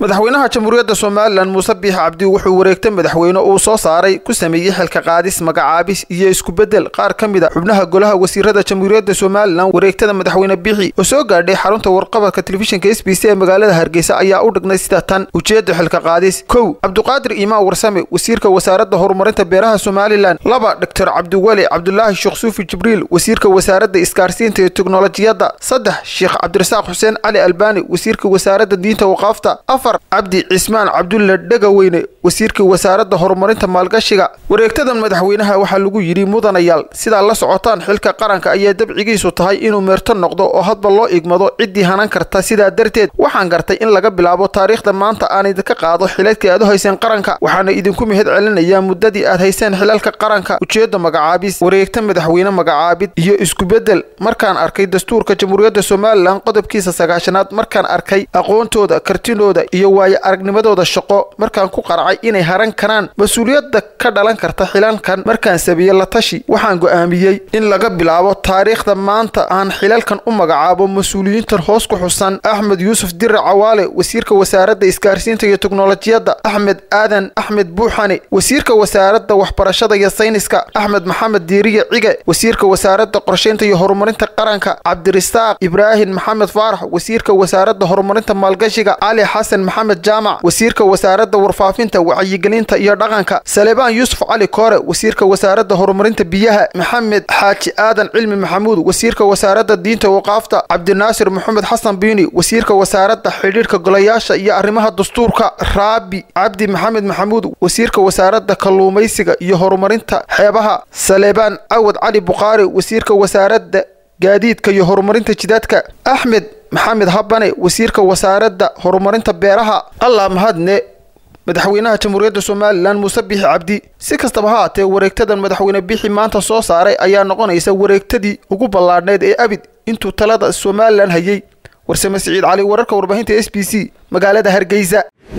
madaxweynaha jamhuuriyadda somalilan muuse biix cabdi wuxuu wareegta madaxweyne uu soo saaray ku sameeyey xilka qaadis magacaabis iyo iskubeddel qaar ka mid a xubnaha golaha wasiirada jamhuuriyadda somalilan wareegtada madaxweyne biixi oo soo gaadhay xarunta warqabadka telefishinka s b c ee magaalada hargeysa ayaa u dhignay sida tan ujeedda xilka qaadis kow cabduqaadir iimaan warsame wasiirka wasaaradda horumarinta beeraha somalilan laba doctor cabdiweli cabdulaahi sheekh suufi jibriil wasiirka wasaaradda isgaarsiinta iyo teknolojiyadda saddex sheekh cabdirasaaq xuseen cali albaani wasiirka wasaaradda diinta waqaafta afar cabdi cismaan cabdulle dhegaweyne wasiirkii wasaaradda horumarinta maalgashiga wareegtadan madaxweynaha waxaa lagu yidhi mudanayaal sidaa la socotaan xilka qaranka ayaa dabcigiisu tahay inuu meerto noqdo oo hadba loo igmado ciddii hanan karta sidaa darteed waxaan gartay in laga bilaabo taariikhda maanta aan idinka qaado xiladkii aad u hayseen qaranka waxaana idinku mahad celinayaa muddadii aad hayseen xilalka qaranka ujeedda magacaabis wareegta madaxweyne magacaabid iyo iskubeddel markaan arkay dastuurka jamhuuriyadda somalilan qodobkiisa sagaashanaad markaan arkay aqoontooda kartinooda iyo waayo aragnimadooda shaqo markaan ku qaracay inay haran karaan mas-uuliyadda ka dhalan karta xilalkan markaan sameeyey la tashi waxaan go'aamiyey in laga bilaabo taariikhda maanta aan xilalkan u magacaabo mas-uuliyiintan hoos ku xusan axmed yuusuf dire cawaale wasiirka wasaaradda isgaarsiinta iyo teknolojiyadda axmed aadan axmed buuxane wasiirka wasaaradda waxbarashada iyo sayniska axmed maxamed diiriye cige wasiirka wasaaradda qorshaynta iyo horumarinta qaranka cabdirisaaq ibraahim maxamed faarax wasiirka wasaaradda horumarinta maalgashiga cali xasan maxamed jaamac wasiirka wasaaradda warfaafinta wacyigelinta iyo dhaqanka salebaan yuusuf cali koore wasiirka wasaaradda horumarinta biyaha maxamed xaaji aadan cilmi maxamuud wasiirka wasaaradda diinta waqaafta cabdinaasir maxamed xasan biini wasiirka wasaaradda xidhiidhka golayaasha iyo arrimaha dastuurka raabi cabdi maxamed maxamuud wasiirka wasaaradda kalluumaysiga iyo horumarinta xeebaha salebaan cawad cali bukhaari wasiirka wasaaradda gaadiidka iyo horumarinta jidaadka axmed maxamed habane wasiirka wasaaradda horumarinta beeraha allah mahadne madaxweynaha jamhuuriyadda somalilan muuse biixi cabdi si kastaba ha haatee wareegtadan madaxweyne biixi maanta soo saaray ayaa noqonaysa wareegtadii ugu ballaadhneyd ee abid intuu talada somalilan hayay warsame siciid cali wararka warbaahinta s b c magaalada hargeysa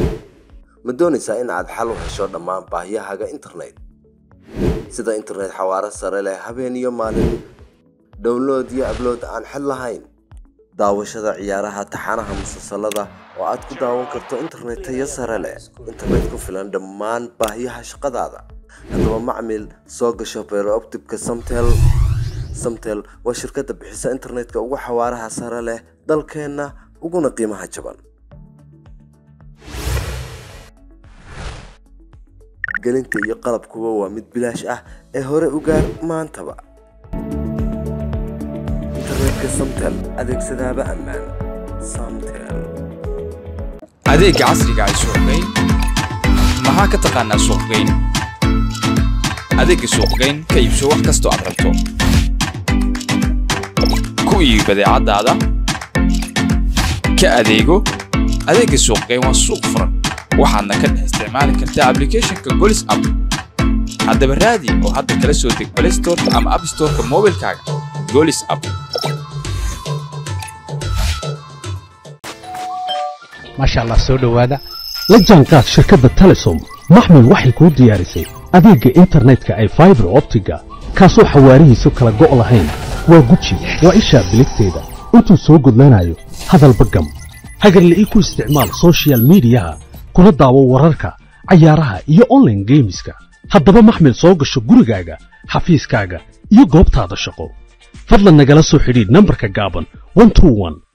ma doonaysaa in aad xal u hesho dhammaan baahiyahaaga internet sida internet xawaaro sare leh habeen iyo maalin download iyo ablood aan xid lahayn daawashada ciyaaraha taxanaha musalsalada oo aad ku daawan karto internet tayo sare leh internet ku filan dhammaan baahiyaha shaqadaada haddaba macmil soo gasho beerooptibka samtel samtel waa shirkadda bixisa internetka ugu xawaaraha sare leh dalkeenna uguna qiimaha jaban gelinta iyo qalabkuba waa mid bilaash ah ee hore u gaar maantaba internetka samtel adeegsadaaba ammaan samtel adeegga casriga ay suuqgeyn maxaa ka taqaanaa suuqgeyn adeegga suuqgeyn ka iibso wax kastoo aad rabto ku iibi badeecadaada ka adeego adeegga suuqgeyn waa suuq furan waxaadna ka dhex isticmaali kartaa ablicathonka golis app haddaba raadi oo hadda kala soo deg play storeka ama app storeka moobilkaaga golis app maasha allah soo dhowaada la jaanqaad shirkadda telesom maxmil waxay kuu diyaarisay adeegga internetka ay faibar optiga kaasoo xawaarihiisu kala go' lahayn waa guji waa ishaa biligteeda intuu soo gudlanayo hadalba gam hagarle ii ku isticmaal sochial midiyaha kuna daawo wararka cayaaraha iyo onlaine geemiska haddaba maxmil soo gasho gurigaaga xafiiskaaga iyo goobtaada shaqo fadlan nagala soo xidhiidh nambarka gaaban